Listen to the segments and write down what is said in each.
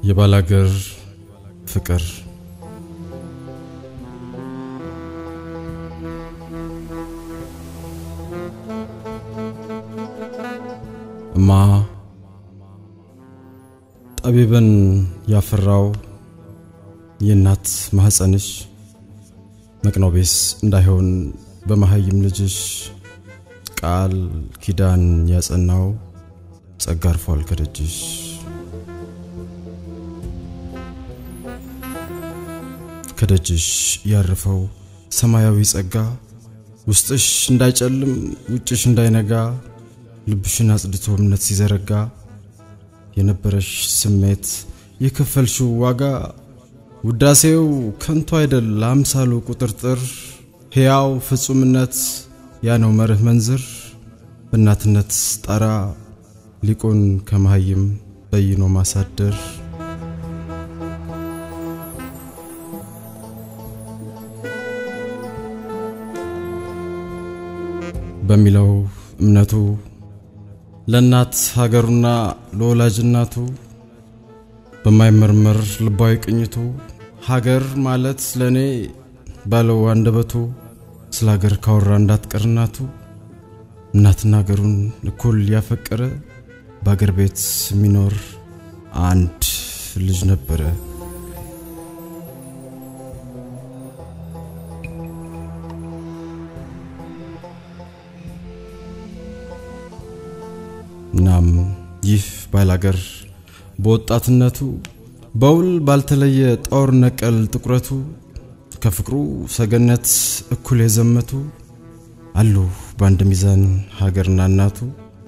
የባላገር ፍቅር እማ ጠቢብን ያፈራው የእናት ማህፀንሽ መቅኖቤስ እንዳይሆን በመሃይም ልጅሽ ቃል ኪዳን ያጸናው ጸጋ አርፏል ከደጅሽ። ከደጅሽ ያረፈው ሰማያዊ ጸጋ ውስጥሽ እንዳይጨልም ውጭሽ እንዳይነጋ ልብሽን አጽድቶ እምነት ሲዘረጋ የነበረሽ ስሜት የከፈልሽው ዋጋ ውዳሴው ከንቱ አይደል ለአምሳሉ ቁጥርጥር ሕያው ፍጹምነት ያ ነው መርህ መንዝር በእናትነት ጣራ ሊቁን ከመሃይም በይኖ ማሳደር በሚለው እምነቱ ለእናት ሀገሩና ለወላጅ እናቱ በማይመርመር ልባዊ ቅኝቱ ሀገር ማለት ለእኔ ባለው አንደበቱ ስለ ሀገር ካወራ እንዳትቀር እናቱ እናትና ሀገሩን እኩል ያፈቀረ በአገር ቤት የሚኖር አንድ ልጅ ነበረ። እናም ይህ ባላገር በወጣትነቱ በውል ባልተለየ ጦር ነቀል ጥቁረቱ ከፍቅሩ ሰገነት እኩል የዘመቱ አሉ በአንድ ሚዛን ሀገርና እናቱ።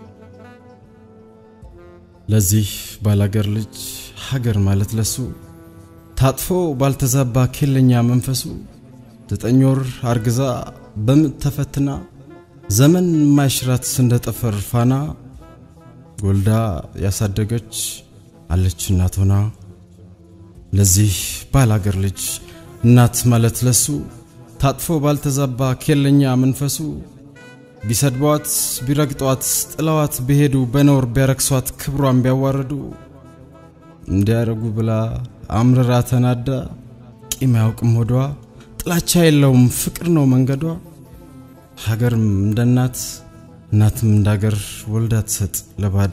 ለዚህ ባላገር ልጅ ሀገር ማለት ለሱ ታጥፎ ባልተዛባ ኬለኛ መንፈሱ ዘጠኝ ወር አርግዛ በምጥ ተፈትና ዘመን ማይሽራት እንደ ጠፈር ፋና ጎልዳ ያሳደገች አለች እናት ሆና። ለዚህ ባላገር ልጅ እናት ማለት ለሱ ታጥፎ ባልተዛባ ኬለኛ መንፈሱ ቢሰድቧት ቢረግጧት ጥለዋት ቢሄዱ በኖር ቢያረክሷት ክብሯን ቢያዋርዱ እንዲያረጉ ብላ አምርራ ተናዳ ቂም አያውቅም ሆዷ ጥላቻ የለውም ፍቅር ነው መንገዷ። ሀገርም እንደ እናት እናትም እንደ ሀገር ወልዳ ትሰጥ ለባዳ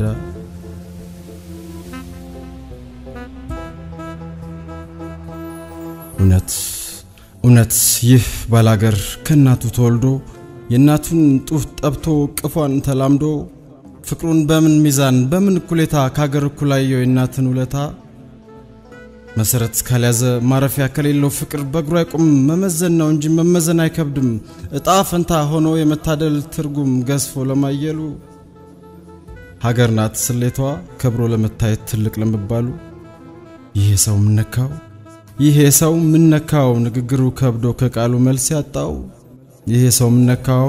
እውነት እውነት ይህ ባላገር ከእናቱ ተወልዶ የእናቱን ጡት ጠብቶ ቅፏን ተላምዶ ፍቅሩን በምን ሚዛን በምን እኩሌታ ከሀገር እኩላየው የእናትን ውለታ መሰረት ካልያዘ ማረፊያ ከሌለው ፍቅር በእግሩ አይቁም መመዘን ነው እንጂ መመዘን አይከብድም። እጣ ፈንታ ሆኖ የመታደል ትርጉም ገዝፎ ለማየሉ ሀገር ናት ስሌቷ ከብሮ ለመታየት ትልቅ ለመባሉ ይሄ ሰው ምነካው ይሄ ሰው ምነካው ንግግሩ ከብዶ ከቃሉ መልስ ያጣው ይሄ ሰው ምነካው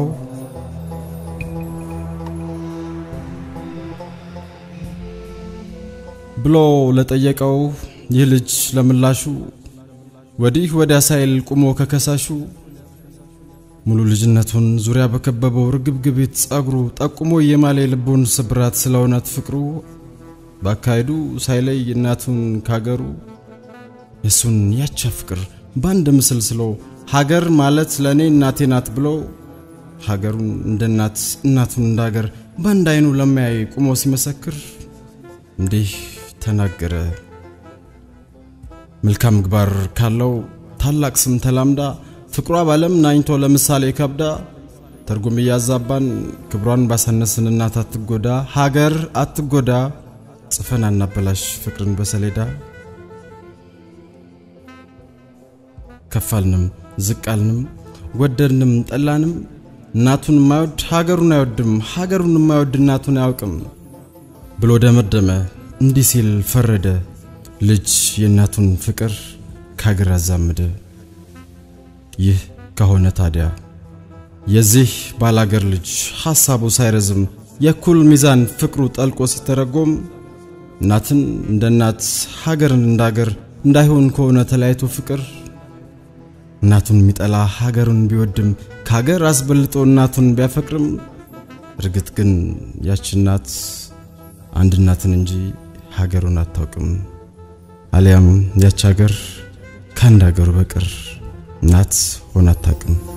ብሎ ለጠየቀው ይህ ልጅ ለምላሹ ወዲህ ወዲያ ሳይል ቁሞ ከከሳሹ ሙሉ ልጅነቱን ዙሪያ በከበበው ርግብግቢት ጸጉሩ ጠቁሞ የማለ ልቡን ስብራት ስለ እውነት ፍቅሩ ባካሄዱ ሳይለይ እናቱን ካገሩ የሱን ያቻ ፍቅር በአንድ ምስል ስሎ ሀገር ማለት ለእኔ እናቴ ናት ብሎ ሀገሩን እንደ እናት እናቱን እንደ ሀገር በአንድ አይኑ ለማያይ ቁሞ ሲመሰክር እንዲህ ተናገረ። መልካም ምግባር ካለው ታላቅ ስም ተላምዳ ፍቅሯ ባለም ናኝቶ ለምሳሌ ከብዳ ትርጉም እያዛባን ክብሯን ባሳነስን እናት አትጎዳ ሀገር አትጎዳ ጽፈን አናበላሽ ፍቅርን በሰሌዳ ከፋልንም ዝቃልንም ወደድንም ጠላንም እናቱን የማይወድ ሀገሩን አይወድም ሀገሩን የማይወድ እናቱን አያውቅም ብሎ ደመደመ። እንዲህ ሲል ፈረደ ልጅ የእናቱን ፍቅር ከሀገር አዛምደ። ይህ ከሆነ ታዲያ የዚህ ባላገር ልጅ ሐሳቡ ሳይረዝም የእኩል ሚዛን ፍቅሩ ጠልቆ ሲተረጎም እናትን እንደ እናት ሀገርን እንደ ሀገር እንዳይሆን ከሆነ ተለያይቶ ፍቅር እናቱን የሚጠላ ሀገሩን ቢወድም ከሀገር አስበልጦ እናቱን ቢያፈቅርም እርግጥ ግን ያች እናት አንድ እናትን እንጂ ሀገሩን አታውቅም። አሊያም ያች ሀገር ከአንድ ሀገሩ በቀር እናት ሆና አታውቅም።